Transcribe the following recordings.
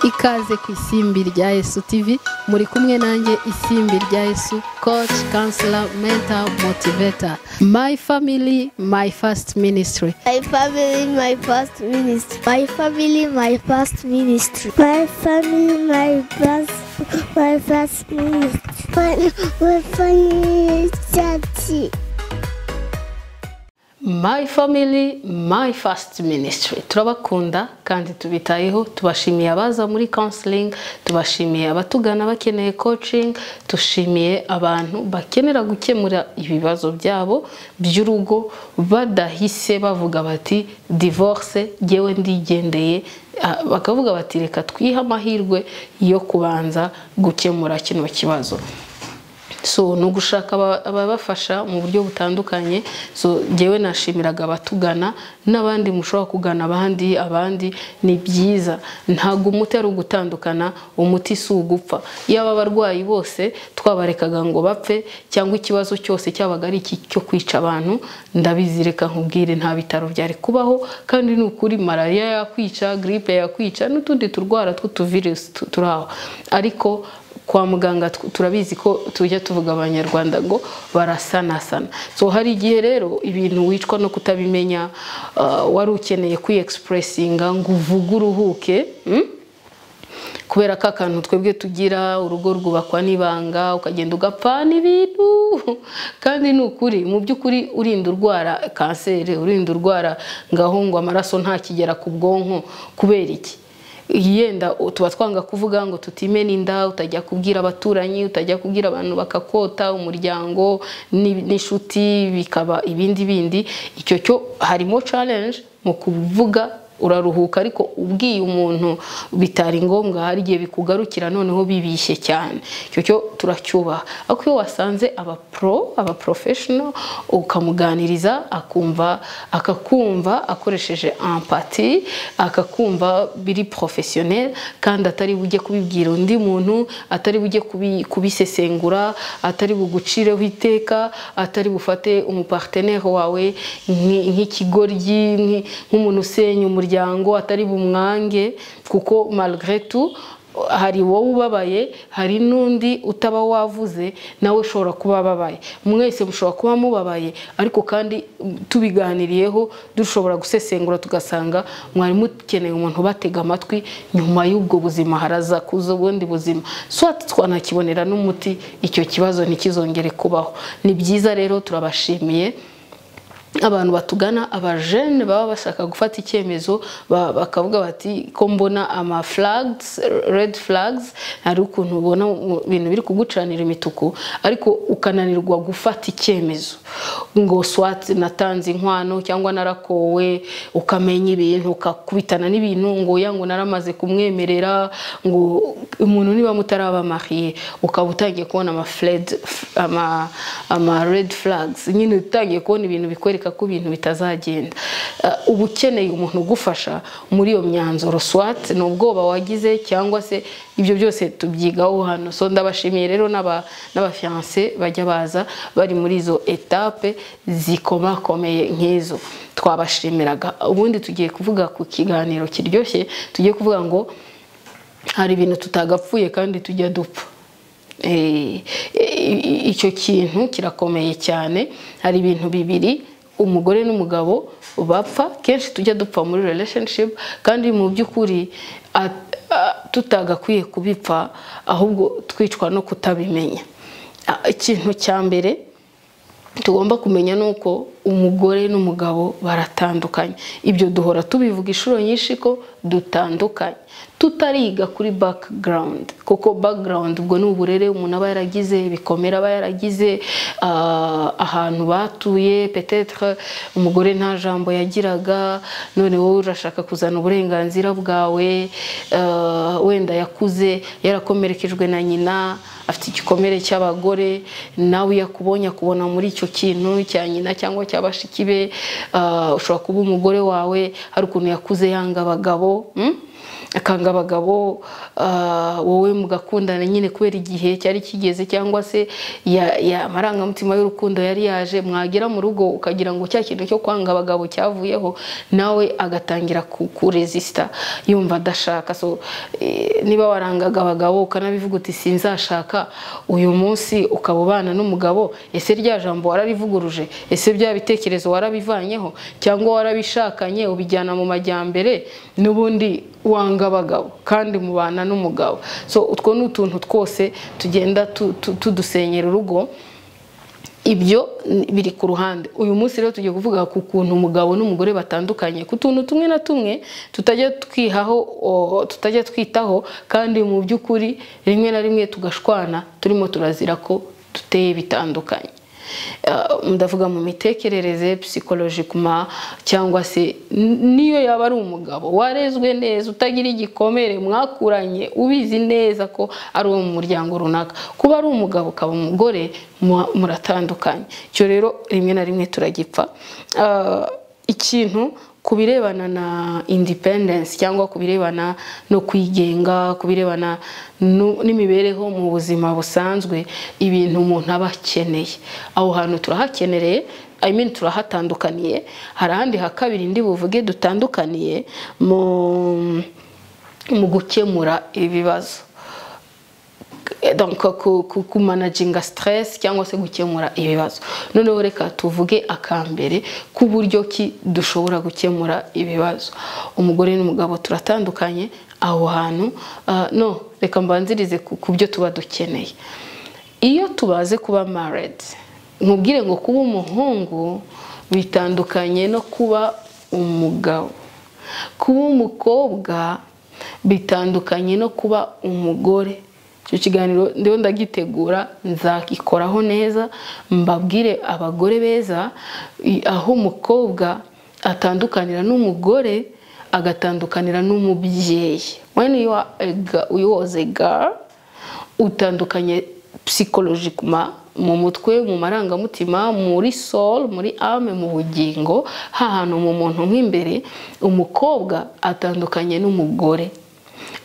ikaze ku isimbi rya Yesu TV muri kumwe nanjye isimbi rya Yesu coach counselor mentor motivator my family my first ministry My family, my first ministry. My family, my first ministry. My family, my first, my first ministry. My, my family, church. my family my first ministry turabakunda kandi tubitayeho tubashimiye abaza muri counseling tubashimiye abatugana bakeneye coaching tushimiye abantu bakenera gukemura ibibazo byabo by'urugo badahise bavuga bati divorce ngewe ndigendeye Ah, bakavuga bati reka twihe amahirwe yo kubanza gukemura kino kibazo so ni ugushaka aba- ababafasha mu buryo butandukanye so ngewe nashimiraga abatugana n'abandi mushobora kugana abandi abandi ni byiza ntabwo umuti ari ugutandukana umuti si ugupfa yaba abarwayi bose twabarekaga ngo bapfe cyangwa ikibazo cyose cyabaga ari iki cyo kwica abantu ndabizireka nkubwire nta bitaro byari kubaho kandi ni ukuri malariya yakwica giripe yakwica n'utundi turwara tw'utuvirusi tu- turi aho ariko kwa muganga tw- turabizi ko tujya tuvuga abanyarwanda ngo barasanasana so hari igihe rero ibintu wicwa no kutabimenya ah, wari ukeneye kwiyegisipuresinga ngo uvuge uruhuke mm? kubera ko akantu twebwe tugira urugo rwubakwa n'ibanga ukagenda ugapfana ibintu kandi ni ukuri mu by'ukuri urinda urwara kanseri urinda urwara ngaho ngo amaraso ntakigera ku bwonko kubera iki yenda tuba twanga kuvuga ngo tutimena inda utajya kubwira abaturanyi utajya kubwira abantu bakakota umuryango n'i- n'inshuti bikaba ibindi bindi icyo cyo harimo challenge mu kuvuga uraruhuka ariko ubwiye umuntu bitari ngombwa hari igihe bikugarukira noneho bibishye cyane icyo cyo turacyubaha ariko iyo wasanze aba pro aba professional ukamuganiriza akumva akakumva akoresheje empathy akakumva biri professionnel kandi atari bujye kubibwira undi muntu atari bujye kubi- kubisesengura atari bugucireho iteka atari bufate umupartenere wawe nk'i- nk'ikigoryi nk'i- nk'umuntu usenya umuryango atari bumwange kuko malgré tout hari wowe ubabaye hari n'undi utaba wavuze nawe ushobora kuba ababaye mwese mushobora kuba mubabaye ariko kandi mm, tubiganiriyeho dushobora gusesengura tugasanga mwari mukeneye umuntu ubatega amatwi nyuma y'ubwo buzima haraza kuza ubundi buzima so twanakibonera n'umuti icyo kibazo ntikizongere kubaho ni byiza rero turabashimiye abantu batugana abajene baba bashaka gufata icyemezo ba- bakavuga bati ko mbona ama flags red flags hari ukuntu ubona mu bintu biri kugucanira imituku ariko ukananirwa gufata icyemezo ngo swat natanze inkwano cyangwa narakowe ukamenya ibintu ukakubitana n'ibintu ngo oya ngo naramaze kumwemerera ngo umuntu niba mutarabamariye ukaba utangiye kubona ama fled ama ama red flags nyine utangiye kubona ibintu bikwereka ko ibintu bitazagenda Uh, uba ukeneye umuntu ugufasha muri iyo myanzuro swat ni ubwoba wagize cyangwa se ibyo byose tubyigaho hano so ndabashimiye rero n'aba- n'abafiyanse bajya baza bari muri izo etape zikomakomeye nk'izo twabashimiraga ubundi tugiye kuvuga ku kiganiro kiryoshye tugiye kuvuga ngo hari ibintu tutagapfuye kandi tujya dupfa Eh, eh, icyo kintu kirakomeye cyane hari ibintu bibiri umugore n'umugabo bapfa kenshi tujya dupfa muri relationship kandi mu by'ukuri at- a- tutagakwiye kubipfa ahubwo twicwa no kutabimenya Ah, ikintu cya mbere tugomba kumenya ni uko umugore n'umugabo baratandukanye ibyo duhora tubivuga inshuro nyinshi ko dutandukanye tutariga kuri background kuko background ubwo ni uburere umuntu aba yaragize ibikomere aba yaragize ah, ahantu batuye petetre umugore nta jambo yagiraga none wowe urashaka kuzana uburenganzira bwawe ah, wenda yakuze yarakomerekejwe na nyina afite igikomere cy'abagore nawe iyo akubonye akubona muri icyo kintu cya nyina cyangwa cya bashiki be ah, ushobora kuba umugore wawe hari ukuntu yakuze yanga abagabo mm? akanga abagabo ah, wowe mugakundana nyine kubera igihe cyari kigeze cyangwa se ya- ya- amarangamutima y'urukundo yari yaje mwagera mu rugo ukagira ngo cya kintu cyo kwanga abagabo cyavuyeho nawe agatangira ku- kuresisita yumva adashaka so eh, niba warangaga abagabo ukanabivuga uti sinzashaka uyu munsi ukaba ubana n'umugabo ese rya jambo wararivuguruje ese bya bitekerezo warabivanyeho cyangwa warabishakanye ubijyana mu majyambere n'ubundi wanga abagabo kandi mubana n'umugabo so utwo ni utuntu twose tugenda tu- tu- tudusenyera urugo ibyo n- biri ku ruhande uyu munsi rero tugiye kuvuga ku kuntu umugabo n'umugore batandukanye ku tuntu tumwe na tumwe tutajya twihaho o, tutajya twitaho kandi mu by'ukuri rimwe na rimwe tugashwana turimo turazira ko duteye bitandukanye Ah, ndavuga mu mitekerereze psychologically cyangwa se n- niyo yaba ari umugabo warezwe neza utagira igikomere mwakuranye ubizi neza ko ari uwo mu muryango runaka kuba ari umugabo ukaba umugore mu- muratandukanye icyo rero rimwe na rimwe turagipfa Ah, ikintu ku birebana na independence cyangwa ku birebana no kwigenga ku birebana nu- n'imibereho mu buzima busanzwe ibintu umuntu aba akeneye aho hantu turahakenereye I mean turahatandukaniye hari ahandi ha kabiri ndi buvuge dutandukaniye mu mu gukemura ibibazo donc ku- ku- kumanaginga stress cyangwa se gukemura ibibazo noneho reka tuvuge akambere k'uburyo ki dushobora gukemura ibibazo umugore n'umugabo turatandukanye aho hantu ah, no reka mbanzirize ku ku byo tuba dukeneye iyo tubaze kuba married nkubwire ngo kuba umuhungu bitandukanye no kuba umugabo kuba umukobwa bitandukanye no kuba umugore icyo kiganiro ndiho ndagitegura nzagikoraho neza mbabwire abagore beza i- aho umukobwa atandukanira n'umugore agatandukanira n'umubyeyi when you are a girl, you was a girl, utandukanye psychologically mu mutwe mu marangamutima muri soul muri ame mu bugingo hahantu mu muntu nk'imbere umukobwa atandukanye n'umugore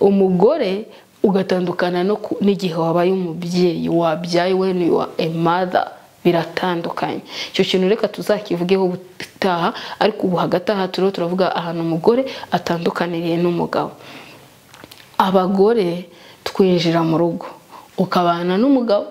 umugore ugatandukana no ku- n'igihe wabaye umubyeyi wabyaye when you are a mother biratandukanye icyo kintu reka tuzakivugeho ubutaha ariko ubu hagati aha turiho turavuga ahantu umugore atandukaniriye n'umugabo abagore twinjira mu rugo ukabana n'umugabo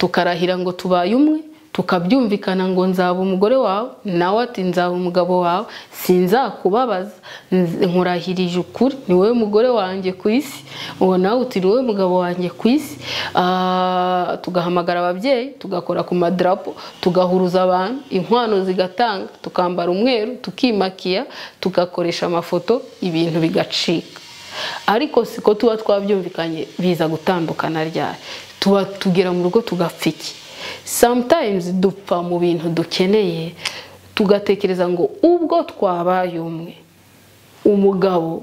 tukarahira ngo tubaye umwe tukabyumvikana ngo nzaba umugore wawe nawe ati nzaba umugabo wawe sinzakubabaza nz- nkurahirije ukuri ni wowe mugore wanjye ku isi uwo nawe uti ni wowe mugabo wanjye ku isi Ah, tugahamagara ababyeyi tugakora ku madarapo tugahuruza abantu inkwano zigatanga tukambara umweru tukimakiya tugakoresha amafoto ibintu bigacika ariko siko tuba twabyumvikanye biza gutandukana ryari tuba tugera mu rugo tugapfa iki sometimes dupfa mu bintu dukeneye tugatekereza ngo ubwo twabaye umwe umugabo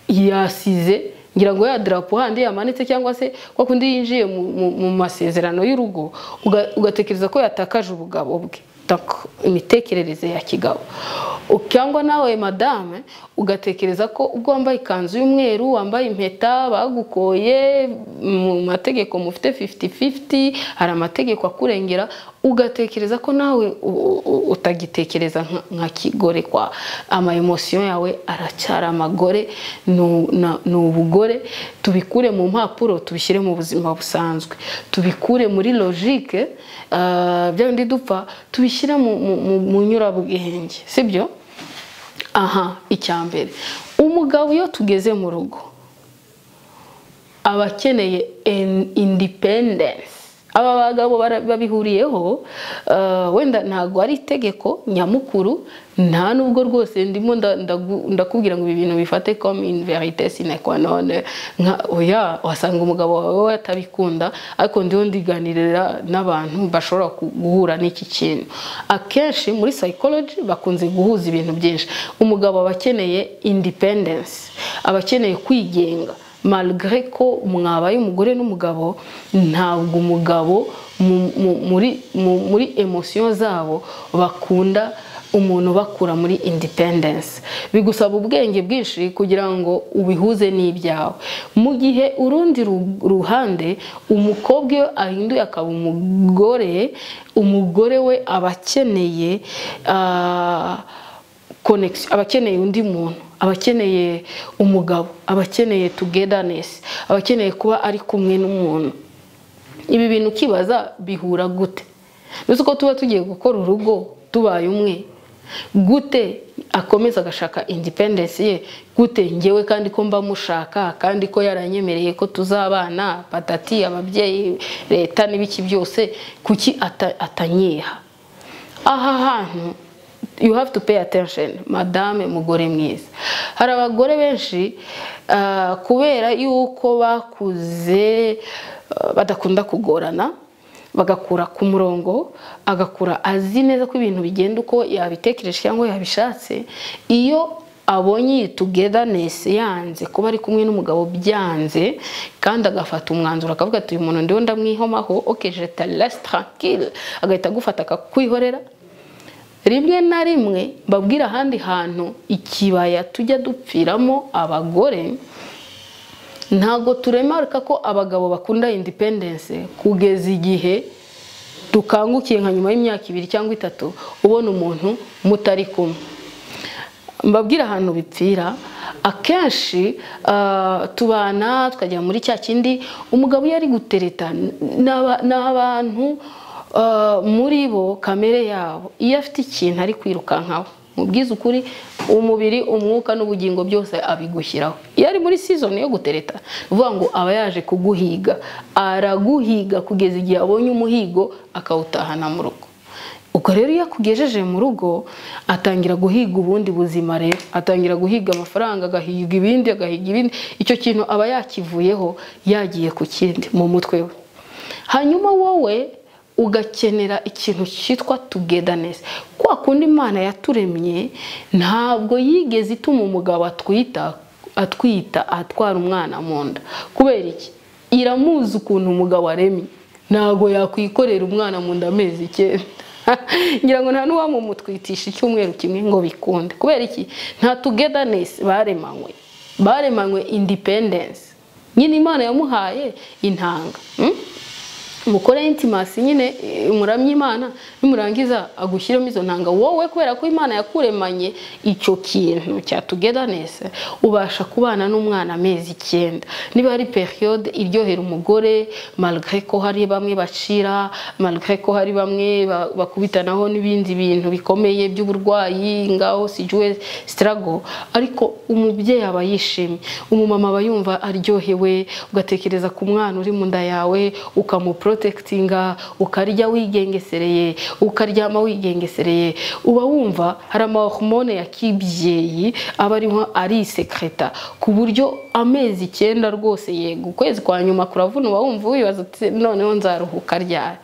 yasize ngira ngo ya darapo handi yamanitse cyangwa se kwa kundi yinjiye mu, mu, mu masezerano y'urugo uga- ugatekereza ko yatakaje ubugabo bwe Donc, imitekerereze ya kigabo U- cyangwa nawe madame ugatekereza ko ubwo wambaye ikanzu y'umweru wambaye impeta bagukoye mu mategeko mufite 50-50 hari amategeko akurengera ugatekereza ko nawe u- u- utagitekereza nka- nka kigore kwa ama emotion yawe aracyari amagore nu- na- ni ubugore tubikure mu mpapuro tubishyire mu buzima busanzwe tubikure muri logique ah, bya bindi dupfa tubishyire mu- mu- mu- mu nyurabwenge sibyo aha icyambere umugabo iyo tugeze mu rugo aba akeneye in- independence aba bagabo bara- babihuriyeho eh, wenda ntabwo ari itegeko nyamukuru nta nubwo rwose ndimo nda- ndagu- ndakubwira ngo ibi bintu bifate comme une vérité sine qua non nka oya wasanga umugabo wawe we atabikunda ariko ndiho ndiganirira n'abantu bashobora ku- guhura n'iki kintu akenshi muri psychology bakunze guhuza ibintu byinshi umugabo aba akeneye independence aba akeneye kwigenga malgré ko mwabaye umugore n'umugabo ntabwo umugabo mu- mu- muri mu- muri emosiyo zabo bakunda umuntu ubakura muri independence bigusaba ubwenge bwinshi kugira ngo ubihuze n'ibyawe mu gihe urundi ru- ruhande umukobwa iyo ahinduye akaba umugore umugore we aba akeneye ah, connection aba akeneye undi muntu aba akeneye umugabo aba akeneye togetherness aba akeneye kuba ari kumwe n'umuntu ibi bintu ukibaza bihura gute mbese uko tuba tugiye gukora urugo tubaye umwe gute akomeza agashaka independence ye gute ngewe kandi ko mba mushaka kandi ko yaranyemereye ko tuzabana patati ababyeyi leta n'ibiki byose kuki ata- atanyiha aha hantu you have to pay attention madame mugore mwiza hari abagore benshi ah, kubera yuko bakuze ah, badakunda kugorana bagakura ku murongo agakura azi neza ko ibintu bigenda uko yabitekereje cyangwa yabishatse iyo abonye iyi togetherness yanze kuba ari kumwe n'umugabo byanze kandi agafata umwanzuro akavuga ati uyu muntu ndiho ndamwihomaho ok je te laisse tranquille agahita agufata akakwihorera rimwe na rimwe mbabwira ahandi hantu ikibaya tujya dupfiramo abagore ntabwo turemarika ko abagabo bakunda independence kugeza igihe dukangukiye nka nyuma y'imyaka ibiri cyangwa itatu ubona umuntu mutari kumwe mbabwira ahantu bipfira akenshi ah, tubana tukajya muri cya kindi umugabo iyo ari gutereta n'aba- ni abantu ah, muri bo kamere yabo iyo afite ikintu ari kwirukankaho mu bwiza ukuri umubiri umwuka n'ubugingo byose abigushyiraho iyo ari muri season yo gutereta ni ukuvuga ngo aba yaje kuguhiga araguhiga kugeza igihe abonye umuhigo akawutahana mu rugo ubwo rero iyo akugejeje mu rugo atangira guhiga ubundi buzima rero atangira guhiga amafaranga agahiga ibindi agahiga ibindi icyo kintu aba yakivuyeho yagiye ku kindi mu mutwe we hanyuma wowe ugakenera ikintu cyitwa togetherness kwa kundi imana yaturemye ntabwo yigeze ituma umugabo atwita atwita atwara umwana mu nda kubera iki iramuzi ukuntu umugabo aremye ntabwo yakwikorera umwana mu nda amezi icyenda ngira ngo nta n'uwamumutwitisha icyumweru kimwe ngo bikunde kubera iki nta togetherness baremanywe baremanywe independence nyine imana yamuhaye intanga mm? mukore intimasi nyine eh, muramye imana nimurangiza agushyiremo izo ntanga wowe kubera ko imana yakuremanye icyo kintu cya togetherness ubasha kubana n'umwana amezi icyenda niba hari periode iryohera umugore malgré ko hari bamwe bacira malgré ko hari bamwe ba- bakubitanaho n'ibindi bintu bikomeye by'uburwayi ngaho sijuwe struggle ariko umubyeyi aba yishimye umumama aba yumva aryohewe ugatekereza ku mwana uri mu nda yawe ukamuprotekitinga ukarya wigengesereye ukaryama wigengesereye uba wumva hari amahomone ya kibyeyi aba arimo arisekreta ku buryo amezi icyenda rwose yego ukwezi kwa nyuma kuravuna uba wumva wibaza uti noneho nzaruhuka ryari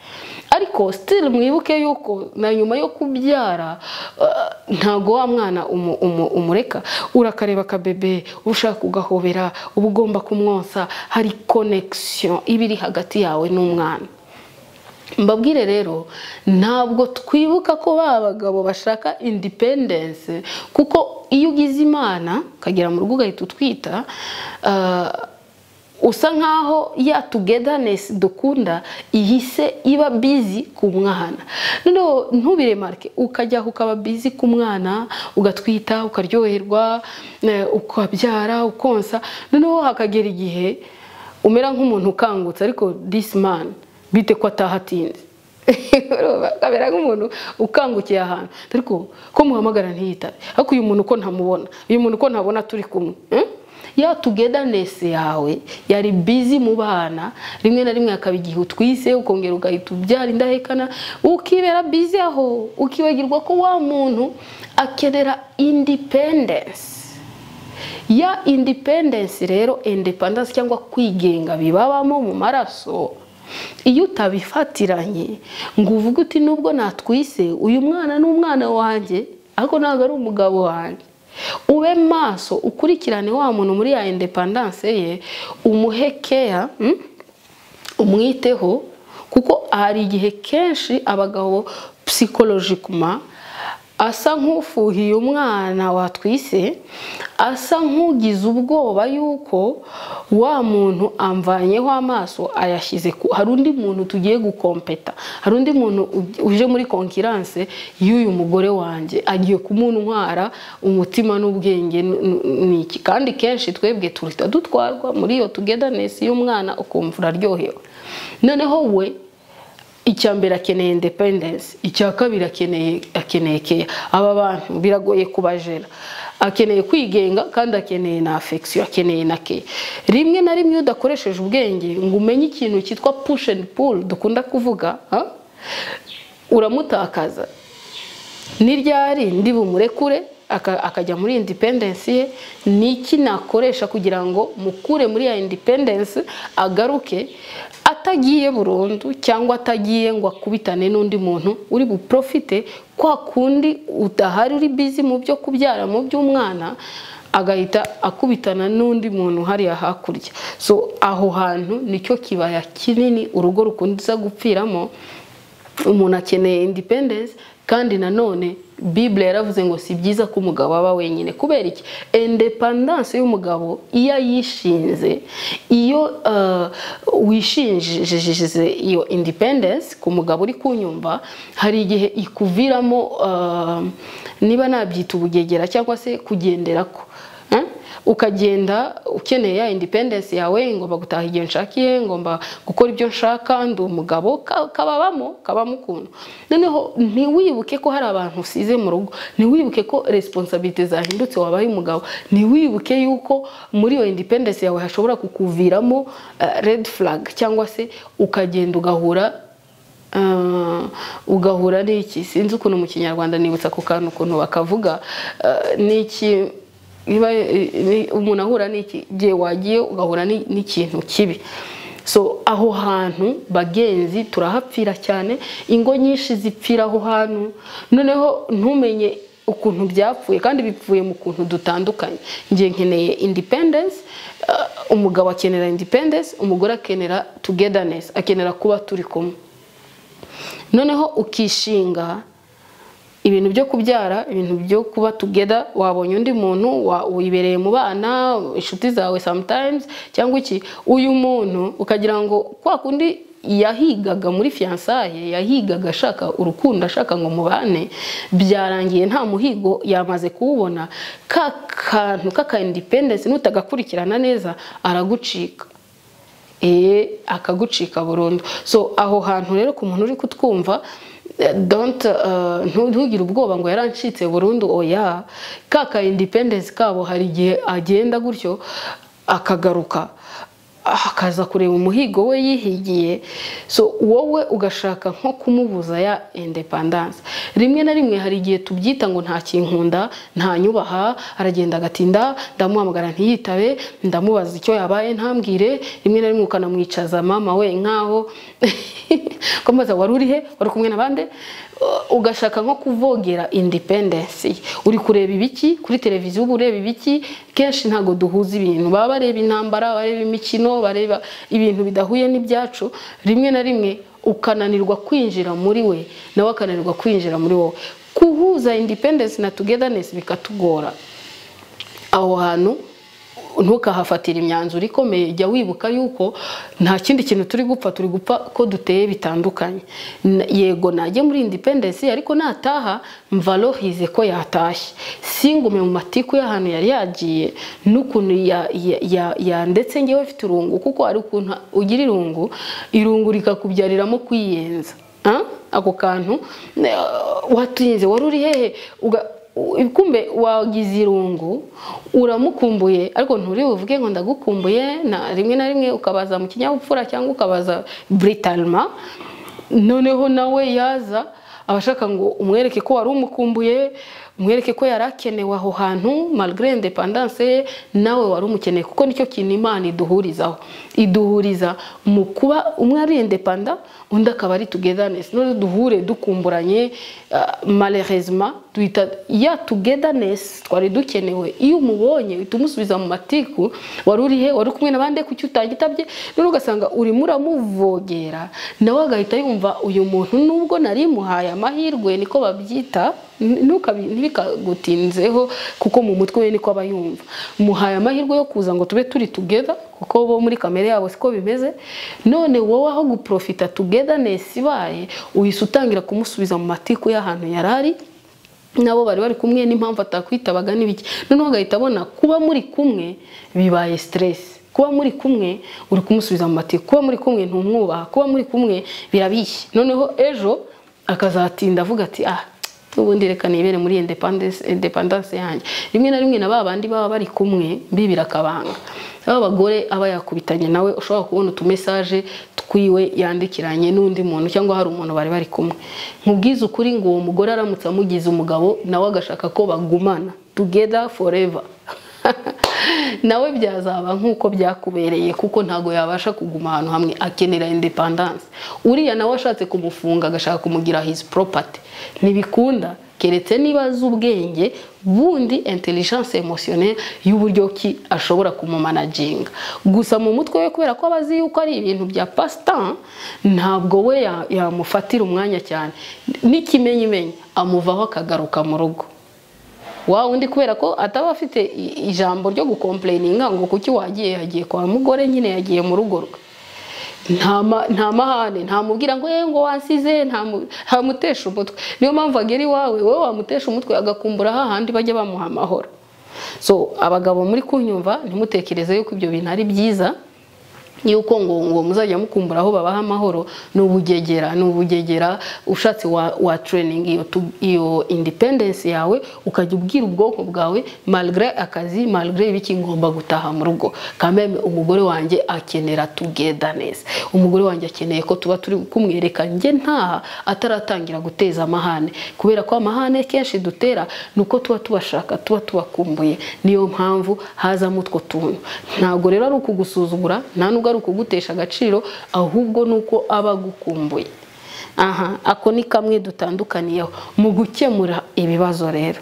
ariko still mwibuke yuko na nyuma yo kubyara ah, ntago wa mwana umu- umu- umureka urakareba akabebe ushaka ugahobera uba ugomba kumwonsa hari connection iba iri hagati yawe n'umwana mbabwire rero ntabwo twibuka ko ba bagabo bashaka independence kuko iyo ugize imana ukagera mu rugo ugahita utwita ah, usa nkaho ya togetherness dukunda ihise iba busy ku mwana noneho ntubiremarike ukajyaho ukaba busy ku mwana ugatwita ukaryoherwa eh, ukabyara ukonsa noneho hakagera igihe umera nk'umuntu ukangutse ariko this man bite ko atahatinze akabera nk'umuntu ukangukiye ahantu ariko ko muhamagara ntiyitabe ariko uyu muntu uko ntamubona uyu muntu uko ntabona turi kumwe eh? ya togetherness yawe yari busy mu bana rimwe na rimwe hakaba igihe utwise ukongera ugahita ubyara indahekana ukibera busy aho ukibagirwa ko wa muntu akenera independence ya independence rero independence cyangwa kwigenga bibabamo mu maraso iyo utabifatiranye ngo uvuge uti nubwo natwise uyu mwana ni umwana wanjye ariko ntabwo ari umugabo wanjye ube maso ukurikirane wa muntu muri ya independence ye umuhe care mm? umwiteho kuko hari igihe kenshi abagabo psychologically asa nk'ufuhiye umwana watwise asa nk'ugize ubwoba yuko wa muntu amvanyeho amaso ayashyize ku hari undi muntu tugiye gukompeta hari undi muntu uj- uje muri konkiranse y'uyu mugore wanjye agiye kumuntwara umutima n'ubwenge n- n- ni iki kandi kenshi twebwe tuhita dutwarwa muri iyo tugedanesi y'umwana ukumva uraryohewe noneho we icya mbere akeneye independensi icya kabiri akeneye akeneye keya aba bantu biragoye kubajera akeneye kwigenga kandi akeneye na afekisiyo akeneye na keya rimwe na rimwe iyo udakoresheje ubwenge ngo umenye ikintu cyitwa push and pull dukunda kuvuga ha? uramutakaza ni ryari ndi bumurekure aka- akajya muri indipendensi ye ni iki nakoresha kugira ngo mukure muri ya indipendensi agaruke atagiye burundu cyangwa atagiye ngo akubitane n'undi muntu uri buprofite kwa kundi udahari uri bizi mu byo kubyara mu by'umwana agahita akubitana n'undi muntu hariya hakurya so aho hantu nicyo kibaya kinini urugo rukundiza gupfiramo umuntu akeneye independence kandi nanone bibule yaravuze ngo si byiza ko umugabo aba wenyine kubera iki independence y'umugabo iyo ayishinze iyo uh, wishinjije iyo independence ku mugabo uri kunyumva hari igihe ikuviramo uh, niba nabyita ubugegera cyangwa se kugendera ko Eh? ukagenda ukeneye ya independence yawe ngomba gutaha igihe nshakiye ngomba gukora ibyo nshaka ndi umugabo ka- kababamo kabamo ukuntu noneho ntiwibuke ko hari abantu usize mu rugo ntiwibuke ko resiponsabite zahindutse wabaye umugabo ntiwibuke yuko muri iyo independence yawe hashobora kukuviramo redi flag cyangwa se ukagenda ugahura Ah, ugahura n'iki sinzi ukuntu mu kinyarwanda nibutsa ako kantu ukuntu bakavuga ah, n'iki biba- eh, ni- umuntu ahura n'iki igihe wagiye ugahura n'i- n'ikintu kibi so aho hantu bagenzi turahapfira cyane ingo nyinshi zipfira aho hantu noneho ntumenye ukuntu byapfuye kandi bipfuye mu kuntu dutandukanye ngiye nkeneye independence ah, umugabo akenera independence umugore akenera togetherness akenera kuba turi kumwe noneho ukishinga ibintu byo kubyara ibintu byo kuba tugeda wabonye undi muntu wa- wibereye mu bana inshuti zawe sometimes cyangwa iki uyu muntu ukagira ngo kwa kundi yahigaga muri fiyansaye yahigaga ashaka urukundo ashaka ngo mubane byarangiye nta muhigo yamaze kuwubona ka kantu k'aka independence nutagakurikirana neza aragucika eh akagucika burundu so aho hantu rero ku muntu uri kutwumva eh, don't eh, ntu- ntugire ubwoba ngo yarancitse burundu oya kaka independence kabo hari igihe agenda gutyo akagaruka akaza kureba umuhigo we yihigiye so wowe ugashaka nko kumubuza ya independence rimwe na rimwe hari igihe tubyita ngo nta kinkunda nta nyubaha aragenda agatinda ndamuhamagara ntiyitabe ndamubaza icyo yabaye ntabwire rimwe na rimwe ukanamwicaza mama we nkaho ukamubaza wari uri he wari kumwe n'abandi ugashaka nko kuvogera independence uri kureba ibiki kuri televiziyo uba ureba ibiki kenshi ntabwo duhuza ibintu baba bareba intambara bareba imikino bareba ibintu bidahuye n'ibyacu rimwe na rimwe ukananirwa kwinjira muri we nawe akananirwa kwinjira muri wowe kuhuza independence na togetherness bikatugora aho hantu ntukahafatira imyanzuro ikomeye jya wibuka yuko nta kindi kintu turi gupfa turi gupfa ko duteye bitandukanye N- yego najye muri independence ariko nataha mvarohize ko yatashye singume mu matiku y'ahantu yari yagiye n'ukuntu ya- ya- ya- ya- ndetse ngewe afite irungu kuko hari ukuntu ugira irungu irungu rikakubyariramo kwiyenza Ah? ako kantu eh, watinze wari uri hehe Uga- u- kumbe wagize irungu uramukumbuye ariko nturi buvuge ngo ndagukumbuye na rimwe na rimwe ukabaza mu kinyabupfura cyangwa ukabaza britalma noneho nawe yaza aba ashaka ngo umwereke ko wari umukumbuye umwereke ko yari akenewe aho hantu malgré independence ye nawe wari umukeneye kuko nicyo kintu imana iduhurizaho iduhuriza mu kuba umwe ari independa undi akaba ari togetherness none duhure dukumburanye ah, malheureusement duhita ya togetherness twari dukenewe iyo umubonye uhita umusubiza mu matiku wari uri he wari uri kumwe n'abandi kuki utagitabye none ugasanga urimo uramuvogera nawe agahita yumva uyu muntu nubwo nari muhaye amahirwe niko babyita ntukabi- ntibikagutinzeho kuko mu mutwe we niko aba yumva muhaye amahirwe yo kuza ngo tube turi together kuko bo muri kamere yabo siko bimeze none wowe aho guprofita togetherness ibaye uhise utangira kumusubiza mu matiku y'ahantu yari ari nabo bari bari kumwe n'impamvu atakwitabaga n'ibiki noneho ugahita abona kuba muri kumwe bibaye stress kuba muri kumwe uri kumusubiza mu matiku kuba muri kumwe ntumwubaha kuba muri kumwe birabishye noneho ejo akazatinda avuga ati ah ubundi reka nibere muri independence independence yanjye rimwe na rimwe na ba bandi baba bari kumwe mbibira akabanga aba bagore aba yakubitanye nawe ushobora kubona utumesaje twiwe yandikiranye n'undi muntu cyangwa hari umuntu bari bari kumwe nkubwize ukuri ngo uwo mugore aramutse amugize umugabo nawe agashaka ko bagumana together forever nawe byazaba nk'uko byakubereye kuko ntabwo yabasha kuguma ahantu hamwe akenera independence uriya nawe ashatse kumufunga agashaka kumugira his property ntibikunda keretse niba azi ubwenge bundi intelligence emotionnelle y'uburyo ki ashobora kumumanaginga gusa mu mutwe we kubera ko aba azi yuko ari ibintu bya pasitan ntabwo we ya- yamufatira umwanya cyane n'ikimenyimenyi amuvaho akagaruka mu rugo wa undi kubera ko ataba afite i- ijambo ryo gukomplaininga ngo kuki wagiye yagiye kwa mugore nyine yagiye mu rugo rwe nta ma- nta mahane ntamubwira ngo yewe ngo wansize ntamu- ntamutesha umutwe niyo mpamvu agera iwawe wowe wamutesha umutwe agakumbura hahandi bajya bamuha amahoro so abagabo muri kunyumva ntimutekereze yuko ibyo bintu ari byiza yuko ngo ngo muzajya mukumbura aho babaha amahoro ni ubugegera ni ubugegera ushatse wa, wa training iyo, tu- iyo independence yawe ukajya ubwira ubwoko bwawe malgré akazi malgré ibiki ngomba gutaha mu rugo kameme umugore wanjye akenera togetherness umugore wanjye akeneye ko tuba turi kumwereka njye ntaha ataratangira guteza amahane kubera ko amahane kenshi dutera ni uko tuba tubashaka tuba tubakumbuye niyo mpamvu hazamo utwo tuntu ntabwo rero ari ukugusuzugura nta nubwo ari ukugutesha agaciro ahubwo ni uko aba agukumbuye aha ako ni kamwe dutandukaniyeho mu gukemura ibibazo rero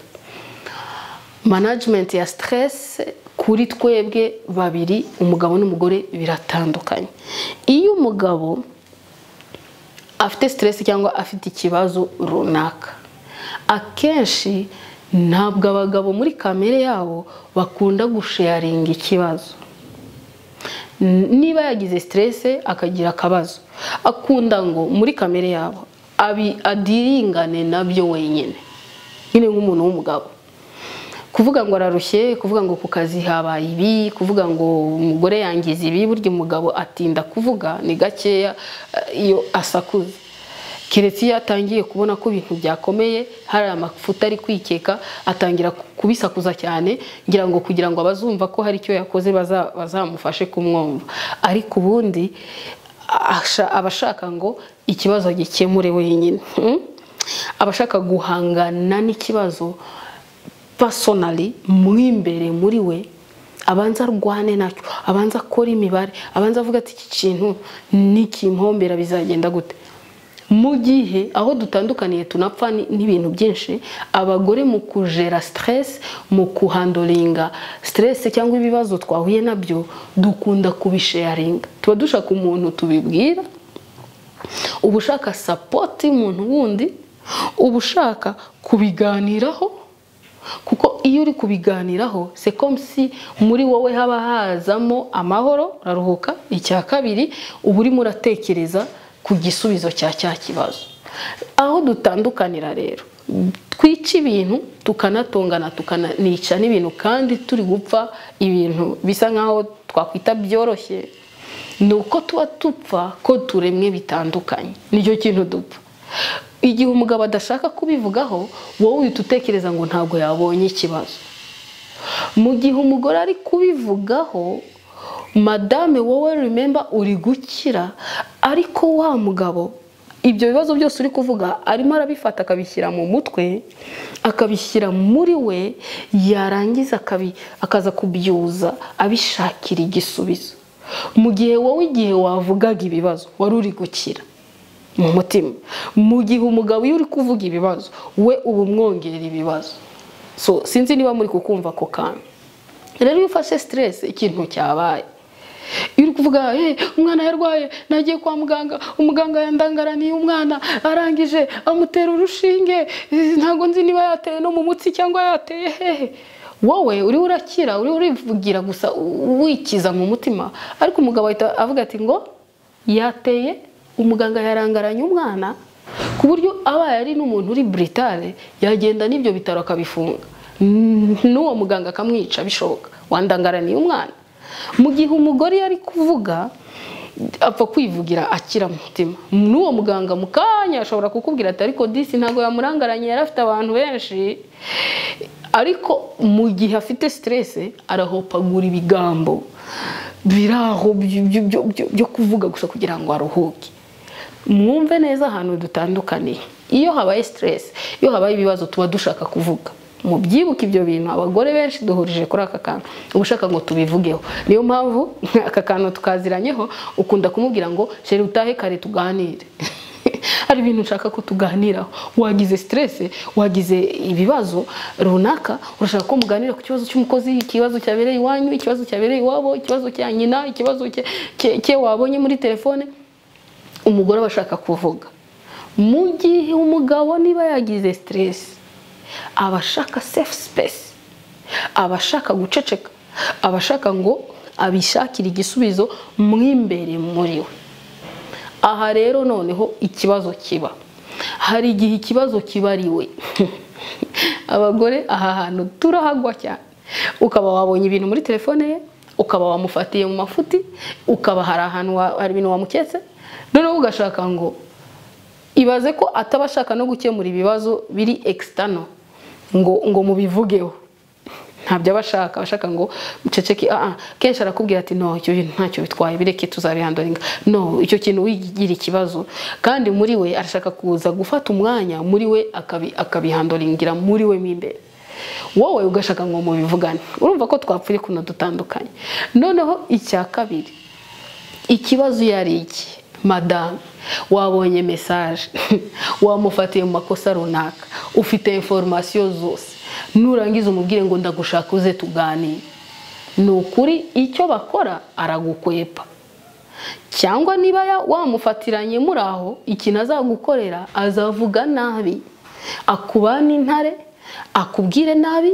management ya stress kuri twebwe babiri umugabo n'umugore biratandukanye iyo umugabo afite stress cyangwa afite ikibazo runaka akenshi ntabwo abagabo muri kamere yabo bakunda gusharinga ikibazo niba yagize siterese akagira akabazo akunda ngo muri kamere yabo abi- adiringane nabyo wenyine nyine nk'umuntu w'umugabo kuvuga ngo ararushye kuvuga ngo ku kazi habaye ibi kuvuga ngo umugore yangiza ibi burya umugabo atinda kuvuga ni gakeya eh, iyo asakuza keretse iyo atangiye kubona ko ibintu byakomeye hari amafuta ari kwikeka atangira ku- kubisakuza cyane ngira ngo kugira ngo abazumva ko hari icyo yakoze baza- bazamufashe kumwumva ariko ubundi asha- aba ashaka ngo ikibazo gikemure wenyine Hmm? aba ashaka guhangana n'ikibazo personally mu imbere muri we abanza arwane nacyo abanza akora imibare abanza avuga ati iki kintu nikimpombera bizagenda gute mu gihe aho dutandukaniye tunapfa ni- n'ibintu byinshi abagore mu kujera stress mu kuhandoringa stress cyangwa ibibazo twahuye nabyo dukunda kubisharinga tuba dushaka umuntu tubibwira uba ushaka sapoti y'umuntu wundi uba ushaka kubiganiraho kuko iyo uri kubiganiraho sekomisi muri wowe haba hazamo amahoro uraruhuka icya kabiri uba urimo uratekereza ku gisubizo cya cya kibazo aho dutandukanira rero twica ibintu tukanatongana tukanica n'ibintu kandi turi gupfa ibintu bisa nk'aho twakwita byoroshye ni uko tuba dupfa ko turemwe bitandukanye nicyo kintu dupfa igihe umugabo adashaka kubivugaho wowe uhita utekereza ngo ntabwo yabonye ikibazo mu gihe umugore ari kubivugaho madame wowe remember uri gukira ariko wa mugabo ibyo bibazo byose uri kuvuga arimo arabifata akabishyira mu mutwe akabishyira muri we yarangiza akabi- akaza kubyuza abishakira igisubizo mu gihe wowe igihe wavugaga ibibazo wari uri gukira mu mutima mu gihe umugabo iyo uri kuvuga ibibazo we uba umwongerera ibibazo so sinzi niba muri kukumva ako kantu rero iyo ufashe siteresi ikintu cyabaye iri kuvuga "Eh, umwana yarwaye nagiye kwa muganga umuganga yandangaraniye umwana arangije amutera urushinge eh, ntabwo nzi niba yateye no mu mutsi cyangwa yateye hehe wowe uriho urakira uriho urivugira gusa u- wikiza mu mutima ariko umugabo ahita avuga ati ngo yateye umuganga yarangaranye umwana ku buryo abaye ari n'umuntu uri buritale yagenda n'ibyo bitaro akabifunga N- n'uwo muganga akamwica bishoboka wandangaraniye umwana mu gihe umugore yari kuvuga apfa kwivugira akira mu mutima n'uwo muganga mu kanya ashobora kukubwira ati ariko disi ntabwo yamurangaranye yari afite abantu benshi ariko mu gihe afite siteresi arahopagura ibigambo biri aho byo- byo- byo- byo- byo kuvuga gusa kugira ngo aruhuke mwumve neza ahantu dutandukaniye iyo habaye siteresi iyo habaye ibibazo tuba dushaka kuvuga mubyibuke ibyo bintu abagore benshi duhurije kuri aka kantu uba ushaka ngo tubivugeho niyo mpamvu aka kantu tukaziranyeho ukunda kumubwira ngo sheri utahe kare tuganire hari ibintu nshaka ko tuganiraho wagize siteresi wagize ibibazo runaka urashaka ko muganira ku kibazo cy'umukozi ikibazo cyabereye iwanyu ikibazo cyabereye iwabo ikibazo cya nyina ikibazo cye- cye- cye wabonye muri telefone umugore aba ashaka kuvuga mu gihe umugabo niba yagize siteresi aba ashaka sefu sipesi aba ashaka guceceka aba ashaka ngo abishakire igisubizo mo imbere muri we aha rero noneho ikibazo kiba hari igihe ikibazo kiba ari we abagore aha hantu turahagwa cyane ukaba wabonye ibintu muri telefone ye ukaba wamufatiye mu mafuti ukaba hari ahantu wa- hari ibintu wamuketse noneho ugashaka ngo ibaze ko ataba ashaka no gukemura ibibazo biri ekisitano ngo ngo mubivugeho ntabyo aba ashaka aba ashaka ngo muceceke ah ah kenshi arakubwira ati no icyo bintu ntacyo bitwaye bireke tuzabihandoringa no icyo kintu wigira ikibazo kandi muri we arashaka kuza gufata umwanya muri we akabi- akabihandoringira muri we mo imbere wowe ugashaka ngo mubivugane urumva ko twapfuye kuno dutandukanye noneho icya kabiri ikibazo iyo ari iki madamu wabonye mesaje wamufatiye mu makosa runaka ufite inforomasiyo zose nurangiza umubwire ngo ndagushaka uze tuganire ni ukuri icyo bakora aragukwepa cyangwa niba ya- wamufatiranye muri aho ikintu azagukorera azavuga nabi akubana intare akubwire nabi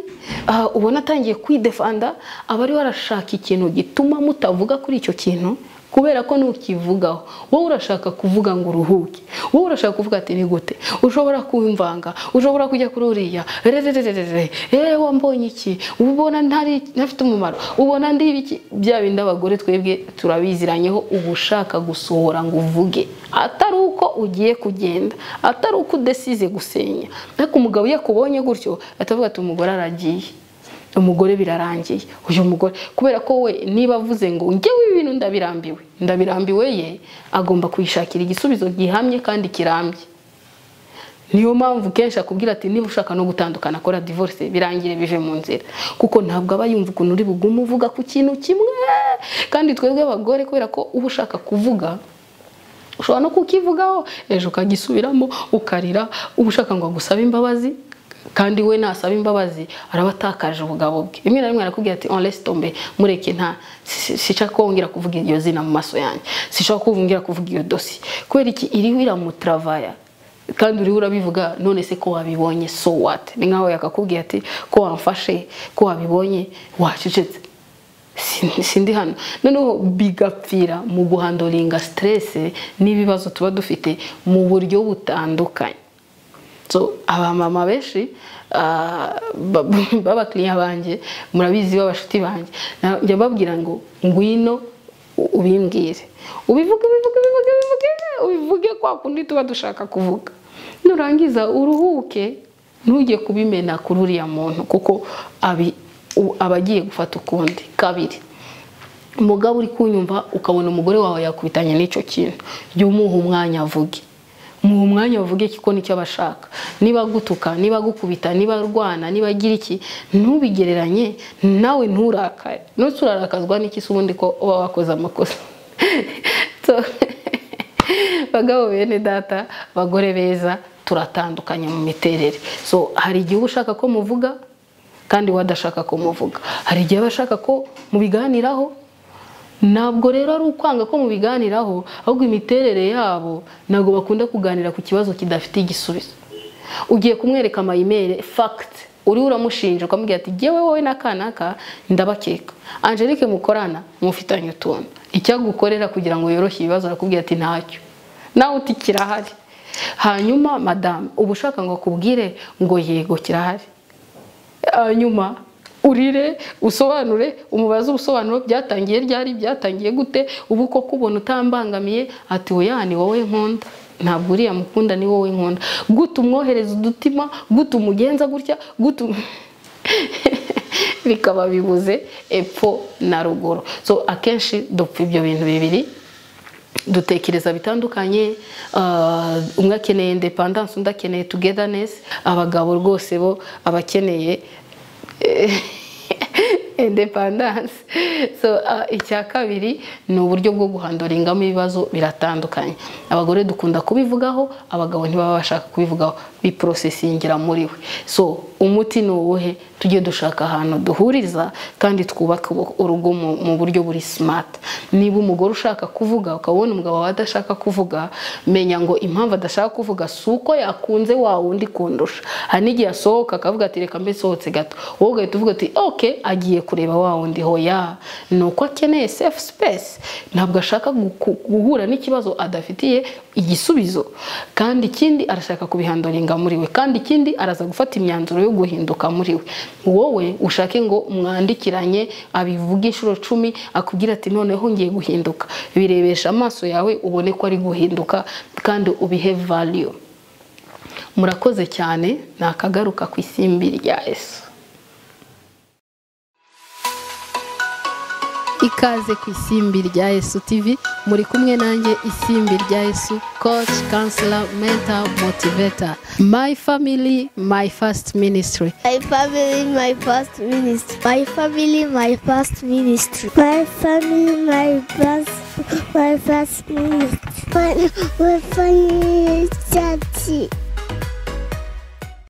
aha ubona atangiye kwidefanda aba ariwe arashaka ikintu gituma mutavuga kuri icyo kintu kubera ko nukivugaho wowe urashaka kuvuga ngo uruhuke wowe urashaka kuvuga ati ni gute ushobora kumvanga ushobora kujya kuri uriya rererererere ewa mbonye iki ubona ntari ntafite umumaro ubona ndiba iki bya bindi abagore twebwe turabiziranyeho uba ushaka gusohora ngo uvuge atari uko ugiye kugenda atari uko udesize gusenya ariko umugabo iyo akubonye gutyo atavuga ati umugore aragiye umugore birarangiye uyu mugore kubera ko we niba avuze ngo ngewe ibi bintu ndabirambiwe ndabirambiwe ye agomba kuyishakira igisubizo gihamye kandi kirambye niyo mpamvu kenshi akubwira ati niba ushaka no gutandukana akora divorce birangire bive mu nzira kuko ntabwo aba yumva ukuntu uri bugume uvuga ku kintu kimwe kandi twebwe abagore kubera ko uba ushaka kuvuga ushobora no kukivugaho ejo ukagisubiramo ukarira uba ushaka ngo agusaba imbabazi kandi we nasaba imbabazi araba atakaje ubugabo bwe rimwe na rimwe arakubwira ati onlesi tombe mureke nta si- sica kongera kuvuga iryo zina mu maso yanjye sica kongera kuvuga iyo dosi kubera iki iriho iramutravaya kandi uriho urabivuga none se ko wabibonye so what ni nkaho yakakubwiye ati ko wamfashe ko wabibonye wacecetse Sin- sindi hano noneho bigapfira mu guhandoringa siteresi n'ibibazo tuba dufite mu buryo butandukanye so abamama benshi ah, ba- b'abakiriya banjye murabizi b'abashuti banjye Na- njya mbabwira ngo ngwino u- ubimbwire ubivuge ubivuge ubivuge ubivuge ubivuge kwa kundi tuba dushaka kuvuga nurangiza uruhuke ntujye kubimena kuri uriya muntu kuko abi- u- aba agiye gufata ukundi kabiri umugabo uri kunyumva ukabona umugore wawe yakubitanye n'icyo kintu jya umuha umwanya avuge muha umwanya avuge kuko nicyo aba ashaka niba agutuka niba agukubita niba arwana niba agira iki ntubigereranye nawe nturakare ndetse urarakazwa n'iki se ubundi ko uba wakoze amakosa So, bagabo bene data bagore beza turatandukanye mu miterere so hari igihe uba ushaka ko muvuga kandi we adashaka ko muvuga hari igihe aba ashaka ko mubiganiraho ntabwo rero ari ukwanga ko mubiganiraho ahubwo imiterere yabo ntabwo bakunda kuganira ku kibazo kidafite igisubizo ugiye kumwereka amayimeri fagiti uriho uramushinja ukamubwira ati ngewe wowe n'akanaka ndabakeka angelique mukorana mufitanye utuntu icyagukorera kugira ngo yoroshye ibibazo arakubwira ati ntacyo nawe uti kirahari hanyuma madamu uba ushaka ngo akubwire ngo yego kirahari hanyuma urire usobanure umubaze ubusobanuro byatangiye ryari byatangiye gute ubu koko ubona utambangamiye ati oya ni wowe nkunda ntabwo uriya mukunda ni wowe nkunda gute umwohereza udutima gute umugenza gutya gute um- bikaba bibuze epfo na ruguru so akenshi dupfa ibyo bintu bibiri dutekereza bitandukanye ah, umwe akeneye independence undi akeneye togetherness abagabo rwose bo abakeneye independence so ah, icya kabiri ni uburyo bwo guhandoringamo ibibazo biratandukanye abagore dukunda kubivugaho abagabo ntibaba bashaka kubivugaho biprosesingira muri we so umuti ni uwuhe tujye dushaka ahantu duhuriza kandi twubaka ubu- urugo mu- mu buryo buri smart niba umugore ushaka kuvuga ukabona umugabo wawe adashaka kuvuga menya ngo impamvu adashaka kuvuga si uko yakunze wa wundi kundusha hari n'igihe asohoka akavuga ati reka mbe sohotse gato wowe ugahita uvuga ati ok agiye kureba wa wundi hoya ni uko akeneye safe space ntabwo ashaka guku- guhura n'ikibazo adafitiye igisubizo kandi ikindi arashaka kubihandoringa muri we kandi ikindi araza gufata imyanzuro yo guhinduka muri we wowe ushake ngo mwandikiranye abivuge inshuro cumi akubwira ati noneho ngiye guhinduka birebesha amaso yawe ubone ko ari guhinduka kandi ubihe value murakoze cyane ni akagaruka ku isimbi rya esu ikaze ku isimbi rya Yesu TV muri kumwe nanjye isimbi rya Yesu coach counselor mentor motivator my family my first ministry My family, my first ministry. My family, my first ministry. My family, my first, my first ministry. My, my family, daddy.